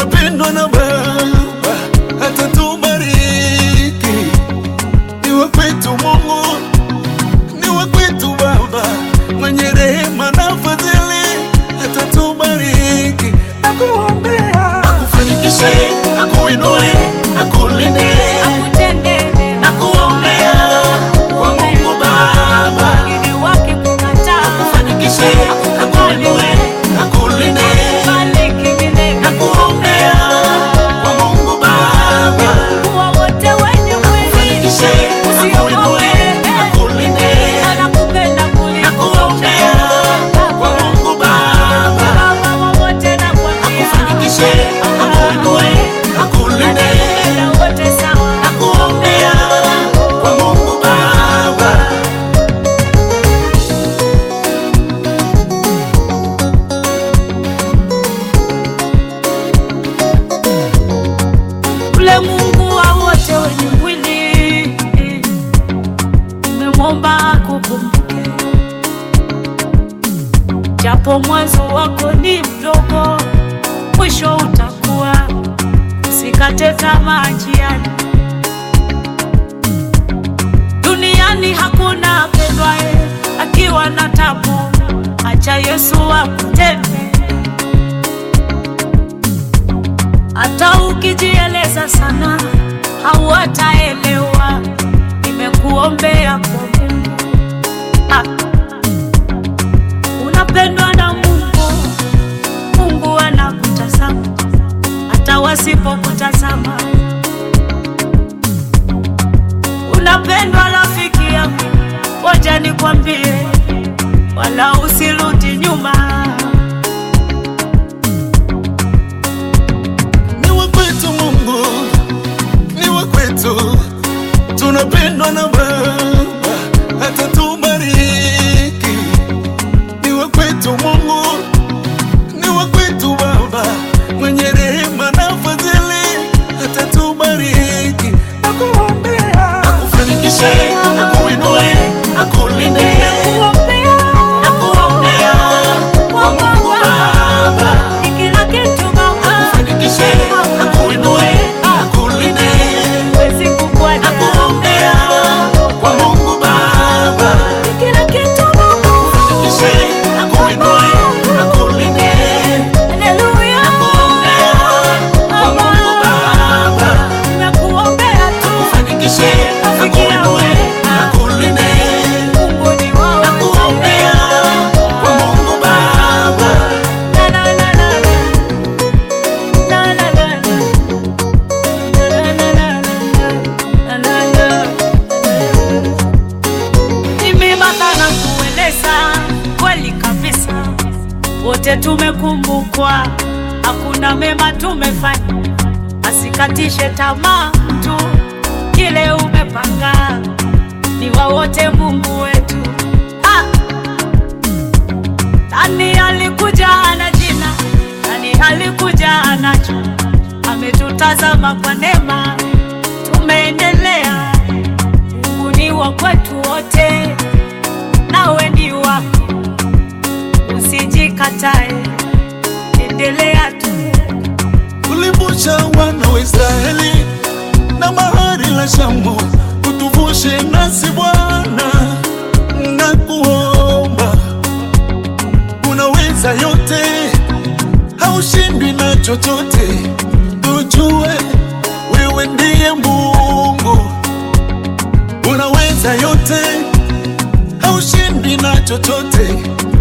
tunapendwa na Baba, atatubariki. Niwe kwetu Mungu, niwe kwetu Baba, mwenye rehema na fadhili, atatubariki. Nakuombea akufanikishe, akuinue, akulinde, akutende mema, nakuombea kwa Mungu Baba, wengine wakikukataa, akufanikishe, akuinue, akulinde bariki milele. nakuombea kwa Mungu Baba, Kuwa wote wenye mwili usiogope, anakupenda kuliko nakuombea kwa Mungu Baba, Baba wa wote nakwambia, akufanikishe, akuinue, akulinde, anatupenda wote sawa. nakuombea kwa Mungu Baba. Ule Mungu wa wote wenye mwili, umemwomba akukumbuke, japo mwanzo wako ni mdogo, mwisho utakuwa. Usikate tamaa njiani, duniani hakuna apendwaye akiwa na tabu. Acha Yesu akutende hata ukijieleza sana hawataelewa. Nimekuombea kwa Mungu, ah. Unapendwa na Mungu, Mungu anakutazama hata wasipokutazama. Unapendwa rafiki yangu, ngoja nikwambie, wala usirudi nyuma. Niwe kwetu Mungu, niwe kwetu, tunapendwa na Baba, atatubariki. Niwe kwetu Mungu, niwe kwetu Baba, mwenye rehema na fadhili, atatubariki. Nakuombea akufanikishe, akuinue, akulinde, Kuombea nakuombea kwa Mungu Baba ni kila kitu Baba, Fanikishe, akuinue, akulinde, huwezi kukuacha. nakuombea kwa Mungu Baba. Ni kila kitu Baba, Fanikishe, akuinue, akulinde, haleluya. nakuombea kwa Mungu Baba. Nakuombea tu, Fanikishe, akuinue, akulinde, Mungu ni wao. nakuombea kwa Mungu Baba. Na, na, na, na, na. Na, na, na, na. Na, na, na, na, na, na, na. Mimi Martha nakueleza kweli kabisa, wote tumekumbukwa, hakuna mema tumefanya, asikatishe tamaa mtu, kile umepanga ni wa wote Mungu wetu. Ah! Nani alikuja ana jina, nani alikuja anacho, ametutazama kwa neema, tumeendelea. Mungu ni wa kwetu wote, nawe ni wako, usijikatae, endelea tu. Ulivusha wana wa Israeli na bahari la Shamu, utuvushe nasi Bwana, nakuomba. Unaweza yote, haushindwi na chochote. Tujue wewe ndiye Mungu, unaweza yote, haushindwi na chochote.